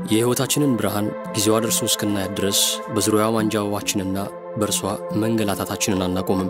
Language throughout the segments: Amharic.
የሕይወታችንን ብርሃን ጊዜዋ ደርሶ እስክናያት ድረስ በዙሪያዋ ማንጃበባችንና በእርሷ መንገላታታችንን አናቆምም።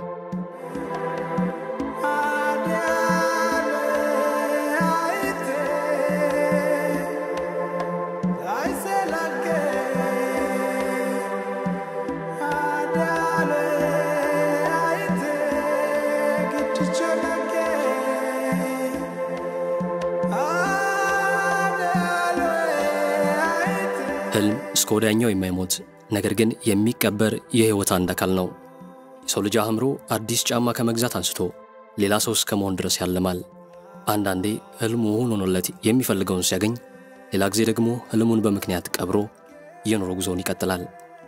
ሕልም እስከ ወዲያኛው የማይሞት ነገር ግን የሚቀበር የሕይወት አንድ አካል ነው። የሰው ልጅ አእምሮ አዲስ ጫማ ከመግዛት አንስቶ ሌላ ሰው እስከ መሆን ድረስ ያልማል። አንዳንዴ ሕልሙ እውን ሆኖለት የሚፈልገውን ሲያገኝ፣ ሌላ ጊዜ ደግሞ ሕልሙን በምክንያት ቀብሮ የኑሮ ጉዞውን ይቀጥላል።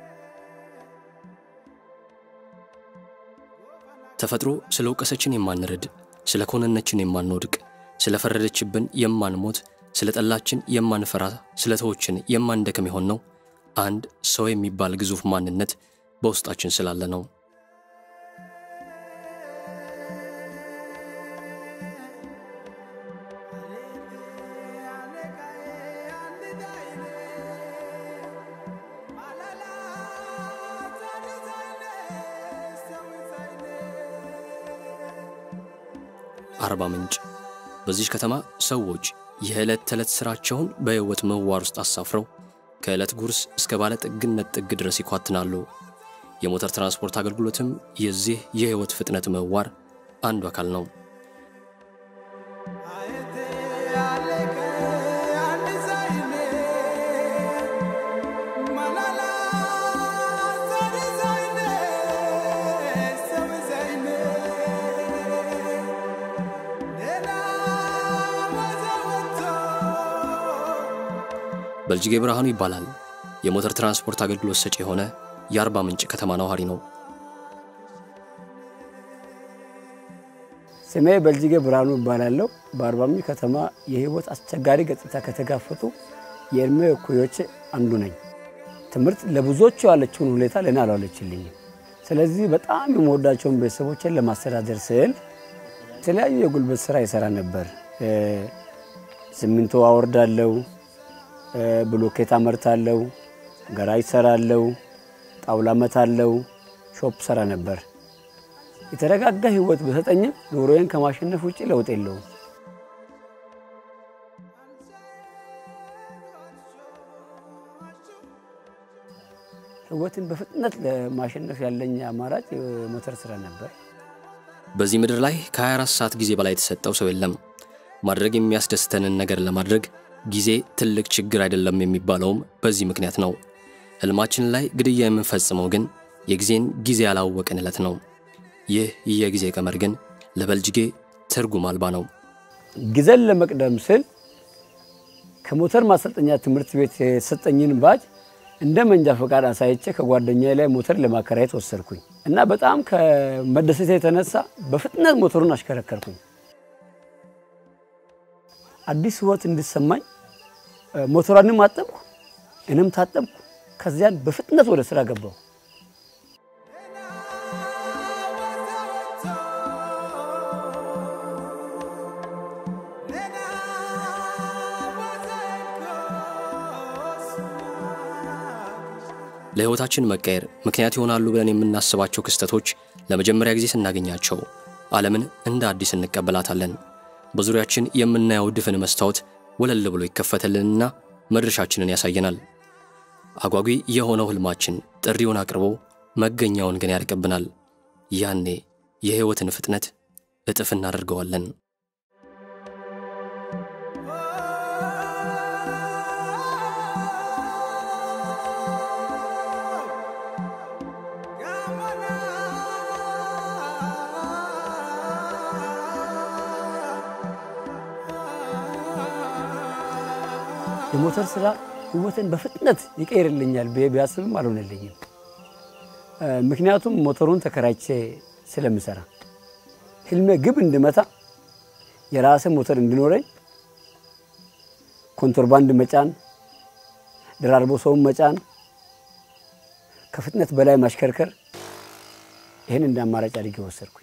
ተፈጥሮ ስለ ወቀሰችን የማንርድ፣ ስለ ኮነነችን የማንወድቅ፣ ስለ ፈረደችብን የማንሞት፣ ስለ ጠላችን የማንፈራ፣ ስለ ተዎችን የማንደክም የሆን ነው አንድ ሰው የሚባል ግዙፍ ማንነት በውስጣችን ስላለ ነው። አርባ ምንጭ። በዚች ከተማ ሰዎች የዕለት ተዕለት ሥራቸውን በሕይወት ምህዋር ውስጥ አሳፍረው ከዕለት ጉርስ እስከ ባለ ጥግነት ጥግ ድረስ ይኳትናሉ። የሞተር ትራንስፖርት አገልግሎትም የዚህ የሕይወት ፍጥነት ምህዋር አንዱ አካል ነው። በልጅጌ ብርሃኑ ይባላል። የሞተር ትራንስፖርት አገልግሎት ሰጪ የሆነ የአርባ ምንጭ ከተማ ነዋሪ ነው። ስሜ በልጅጌ ብርሃኑ ይባላለሁ። በአርባ ምንጭ ከተማ የህይወት አስቸጋሪ ገጽታ ከተጋፈጡ የእድሜ እኩዮች አንዱ ነኝ። ትምህርት ለብዙዎቹ ያለችውን ሁኔታ ለእኔ አልዋለችልኝም። ስለዚህ በጣም የምወዳቸውን ቤተሰቦችን ለማስተዳደር ስል የተለያዩ የጉልበት ስራ ይሰራ ነበር። ሲሚንቶ አወርዳለሁ፣ ብሎኬት አመርታለሁ፣ ገራጅ ሰራለሁ፣ ጣውላ መታለሁ፣ ሾፕ ሰራ ነበር። የተረጋጋ ህይወት በሰጠኝም ኑሮዬን ከማሸነፍ ውጭ ለውጥ የለውም። ህይወትን በፍጥነት ለማሸነፍ ያለኝ አማራጭ የሞተር ስራ ነበር። በዚህ ምድር ላይ ከ24 ሰዓት ጊዜ በላይ የተሰጠው ሰው የለም። ማድረግ የሚያስደስተንን ነገር ለማድረግ ጊዜ ትልቅ ችግር አይደለም የሚባለውም በዚህ ምክንያት ነው። ህልማችን ላይ ግድያ የምንፈጽመው ግን የጊዜን ጊዜ ያላወቅን ዕለት ነው። ይህ የጊዜ ቀመር ግን ለበልጅጌ ትርጉም አልባ ነው። ጊዜን ለመቅደም ስል ከሞተር ማሰልጠኛ ትምህርት ቤት የተሰጠኝን ባጅ እንደ መንጃ ፈቃድ አሳይቼ ከጓደኛዬ ላይ ሞተር ለማከራየት ወሰድኩኝ እና በጣም ከመደሰት የተነሳ በፍጥነት ሞተሩን አሽከረከርኩኝ። አዲስ ህይወት እንዲሰማኝ ሞተሯንም አጠብኩ፣ እኔም ታጠብኩ። ከዚያን በፍጥነት ወደ ስራ ገባሁ። ለሕይወታችን መቀየር ምክንያት ይሆናሉ ብለን የምናስባቸው ክስተቶች ለመጀመሪያ ጊዜ ስናገኛቸው ዓለምን እንደ አዲስ እንቀበላታለን። በዙሪያችን የምናየው ድፍን መስታወት ወለል ብሎ ይከፈትልንና መድረሻችንን ያሳየናል። አጓጊ የሆነው ህልማችን ጥሪውን አቅርቦ መገኛውን ግን ያርቅብናል። ያኔ የሕይወትን ፍጥነት እጥፍ እናደርገዋለን። የሞተር ስራ ህይወትን በፍጥነት ይቀይርልኛል ብዬ ቢያስብም አልሆነልኝም። ምክንያቱም ሞተሩን ተከራይቼ ስለምሰራ ህልሜ ግብ እንድመታ የራሴ ሞተር እንዲኖረኝ ኮንትሮባንድ መጫን፣ ደራርቦ ሰውን መጫን፣ ከፍጥነት በላይ ማሽከርከር ይህን እንደ አማራጭ አድርጌ ወሰድኩኝ።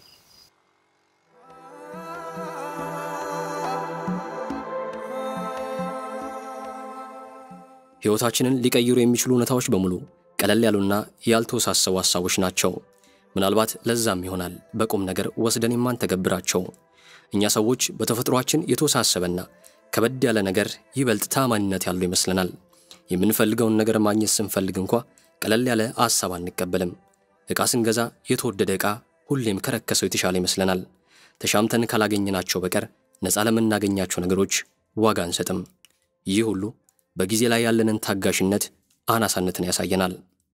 ሕይወታችንን ሊቀይሩ የሚችሉ እውነታዎች በሙሉ ቀለል ያሉና ያልተወሳሰቡ ሐሳቦች ናቸው። ምናልባት ለዛም ይሆናል በቁም ነገር ወስደን የማንተገብራቸው። እኛ ሰዎች በተፈጥሯችን የተወሳሰበና ከበድ ያለ ነገር ይበልጥ ታማኝነት ያለው ይመስለናል። የምንፈልገውን ነገር ማግኘት ስንፈልግ እንኳ ቀለል ያለ ሐሳብ አንቀበልም። ዕቃ ስንገዛ የተወደደ ዕቃ ሁሌም ከረከሰው የተሻለ ይመስለናል። ተሻምተን ካላገኘናቸው በቀር ነፃ ለምናገኛቸው ነገሮች ዋጋ አንሰጥም። ይህ ሁሉ በጊዜ ላይ ያለንን ታጋሽነት አናሳነትን ያሳየናል።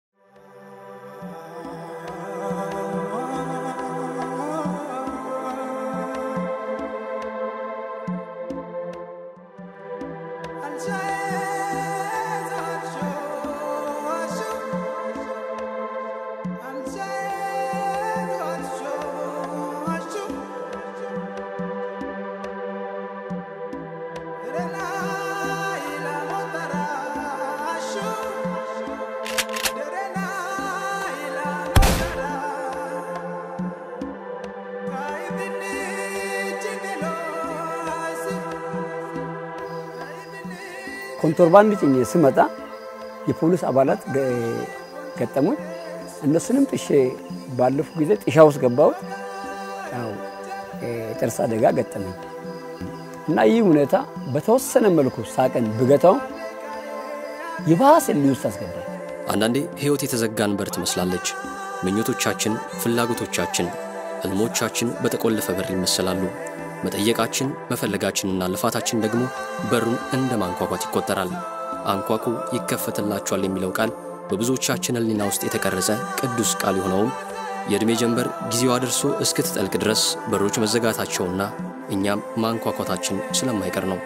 ኮንትሮባንድ ጭኜ ስመጣ የፖሊስ አባላት ገጠሙኝ። እነሱንም ጥሼ ባለፉ ጊዜ ጥሻ ውስጥ ገባሁት። ያው የጥርስ አደጋ ገጠመኝ እና ይህ ሁኔታ በተወሰነ መልኩ ሳቅን ብገታው ይባስ እልህ ውስጥ አስገባኝ። አንዳንዴ ሕይወት የተዘጋን በር ትመስላለች። ምኞቶቻችን፣ ፍላጎቶቻችን፣ ሕልሞቻችን በተቆለፈ በር ይመሰላሉ። መጠየቃችን፣ መፈለጋችንና ልፋታችን ደግሞ በሩን እንደ ማንኳኳት ይቆጠራል። አንኳኩ ይከፈትላችኋል የሚለው ቃል በብዙዎቻችን ሕሊና ውስጥ የተቀረጸ ቅዱስ ቃል የሆነውም የዕድሜ ጀንበር ጊዜዋ ደርሶ እስክትጠልቅ ድረስ በሮች መዘጋታቸውና እኛም ማንኳኳታችን ስለማይቀር ነው።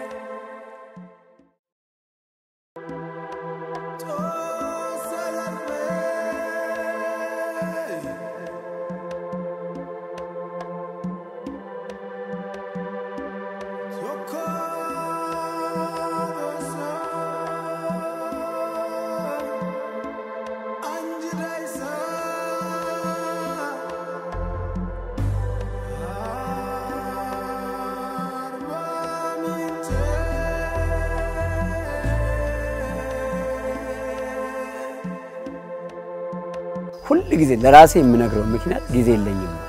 ሁል ጊዜ ለራሴ የምነግረው ምክንያት ጊዜ የለኝም ነው።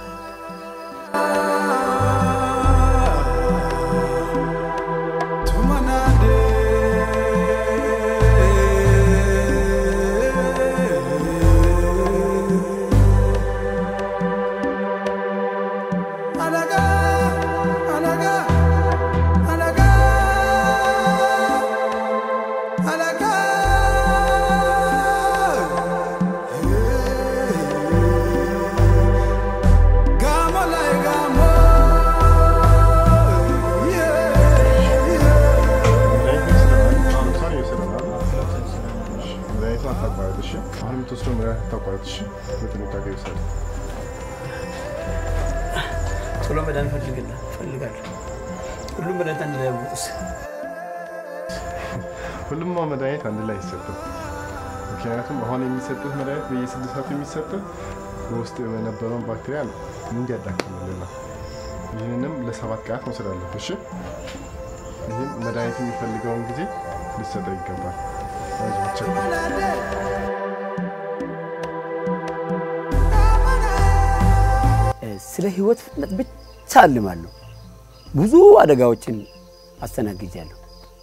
ቶሎ መዳን ፈልጋለሁ። ሁሉም መድኃኒት አንድ ላይ ያወጡስ ሁሉም መድኃኒት አንድ ላይ አይሰጥም። ምክንያቱም አሁን የሚሰጥህ መድኃኒት በየስድስት ሰዓቱ የሚሰጥህ በውስጥ የነበረውን ባክቴሪያ እንዲያዳክምልን ነው። ይህንንም ለሰባት ቀናት መውሰድ አለብህ። እሺ፣ ይህም መድኃኒት የሚፈልገውን ጊዜ ሊሰጠው ይገባል። ስለ ህይወት ፍጥነት ብቻ አልማለሁ። ብዙ አደጋዎችን አስተናግጃለሁ።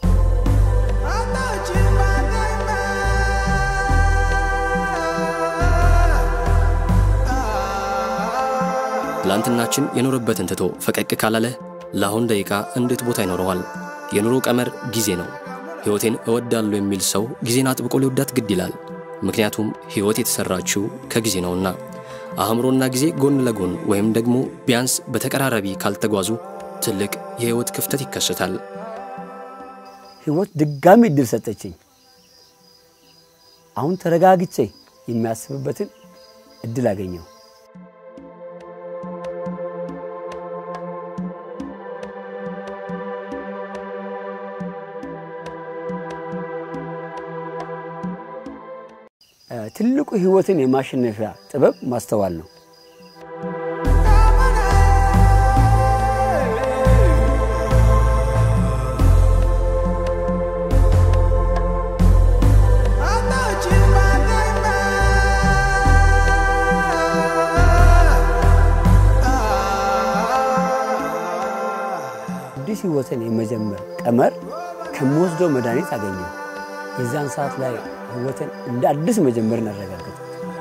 ትላንትናችን የኖረበትን ትቶ ፈቀቅ ካላለ ለአሁን ደቂቃ እንዴት ቦታ ይኖረዋል? የኑሮ ቀመር ጊዜ ነው። ሕይወቴን እወዳለሁ የሚል ሰው ጊዜን አጥብቆ ሊወዳት ግድ ይላል። ምክንያቱም ሕይወት የተሠራችው ከጊዜ ነውና። አእምሮና ጊዜ ጎን ለጎን ወይም ደግሞ ቢያንስ በተቀራራቢ ካልተጓዙ ትልቅ የሕይወት ክፍተት ይከሰታል። ህይወት ድጋሚ እድል ሰጠችኝ። አሁን ተረጋግቼ የሚያስብበትን እድል አገኘው። ትልቁ ህይወትን የማሸነፊያ ጥበብ ማስተዋል ነው። ህይወትን የመጀመር ቀመር ከምወስደው መድኃኒት አገኘው። የዛን ሰዓት ላይ ህይወትን እንደ አዲስ መጀመርን አረጋገጥኩት።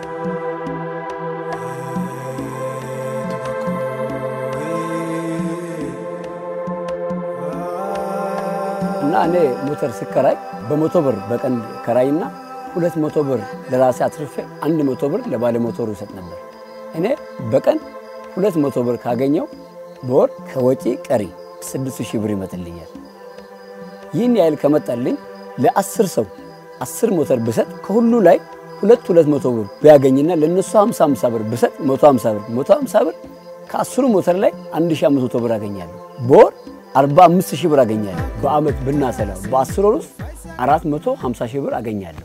እና እኔ ሞተር ስከራይ በመቶ ብር በቀን ከራይና ሁለት መቶ ብር ለራሴ አትርፌ አንድ መቶ ብር ለባለ ሞተሩ ይሰጥ ነበር። እኔ በቀን ሁለት መቶ ብር ካገኘው በወር ከወጪ ቀሪ ስድስት ሺህ ብር ይመጥልኛል። ይህን ያህል ከመጣልኝ ለአስር ሰው አስር ሞተር ብሰጥ ከሁሉ ላይ ሁለት ሁለት መቶ ብር ቢያገኝና ለእነሱ ሀምሳ ሀምሳ ብር ብሰጥ መቶ ሀምሳ ብር መቶ ሀምሳ ብር ከአስሩ ሞተር ላይ አንድ ሺህ አምስት መቶ ብር አገኛለሁ። በወር አርባ አምስት ሺህ ብር አገኛለሁ። በአመት ብናሰላው በአስር ወር ውስጥ አራት መቶ ሀምሳ ሺህ ብር አገኛለሁ።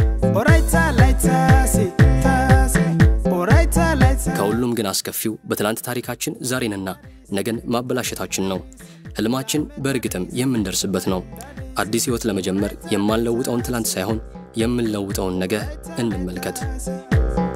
ከሁሉም ግን አስከፊው በትላንት ታሪካችን ዛሬንና ነገን ማበላሸታችን ነው። ህልማችን በእርግጥም የምንደርስበት ነው። አዲስ ህይወት ለመጀመር የማንለውጠውን ትላንት ሳይሆን የምንለውጠውን ነገ እንመልከት።